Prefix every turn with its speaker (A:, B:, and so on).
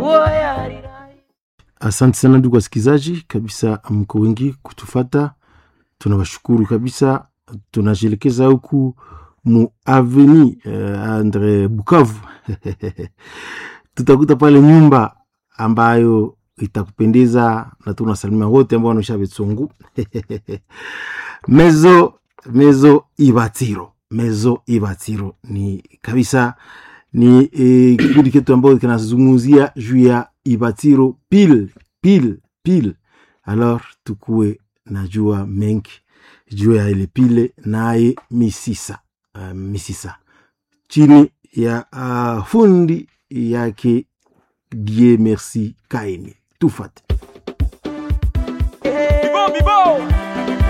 A: Asante sana ndugu wasikilizaji, kabisa mko wengi kutufata, tunawashukuru kabisa. Tunajielekeza huku mu aveni uh, Andre Bukavu tutakuta pale nyumba ambayo itakupendeza na tunasalimia wote ambao wanaisha Betsungu mezo mezo Ibatiro, mezo Ibatiro ni kabisa ni eh, kikundi chetu ambayo kinazungumzia juu ya Ibatiro pile pile pile. Alors tukue najua mengi juu ya ile pile naye misisa uh, misisa chini ya uh, fundi yake Die Merci Kaini tufate
B: Bibo, bibo.